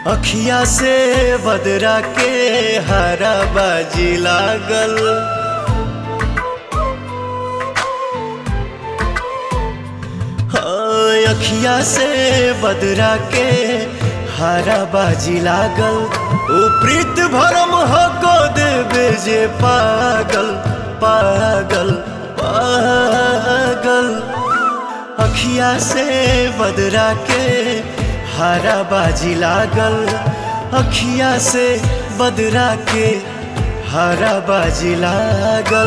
अखिया से बदरा के हरा बाजी लागल हाँ, अखिया से बदरा के हरा बाजी लागल ओ प्रीत भरम हो को देवे जे पागल पागल पागल अखिया से बदरा के हरा बाजी लागल अखिया से बदरा के हरा बाजी लागल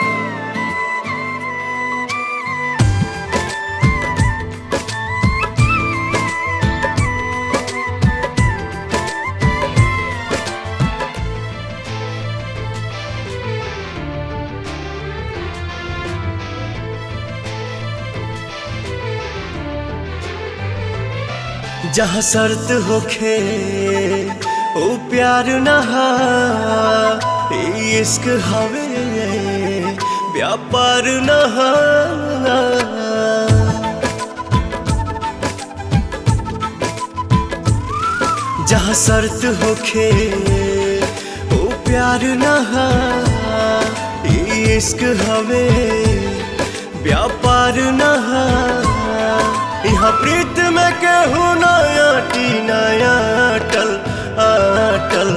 जहाँ शर्त होखे ओ प्यार नहा इश्क हवे व्यापार नहा जहाँ शर्त होखे ओ प्यार नहा इश्क हवे व्यापार नहा यहाँ प्रीत में केहू नया टी नया अटल अटल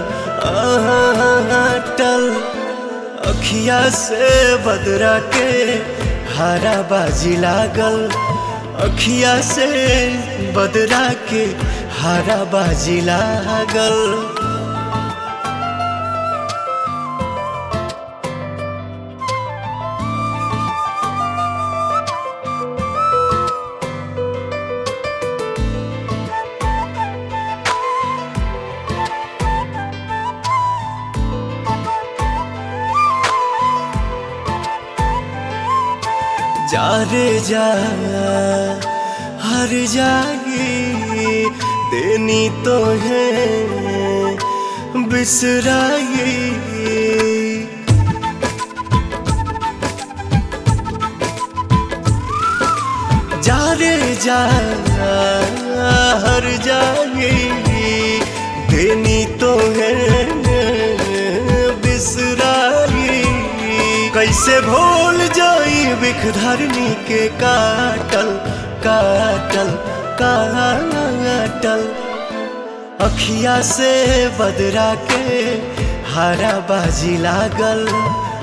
अटल अखिया से बदरा के हरा बाजी लागल अखिया से बदरा के हरा बाजी लागल जा रे जा हर जागी देनी तो है बिसराई जा रे जा हर जागी देनी तो है बिसराई कैसे भूल जाई बिख धरनी के काटल काटल काटल अखिया से बदरा के हरा बाजी लागल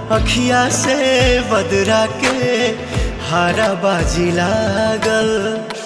अखिया से बदरा के हरा बाजी लागल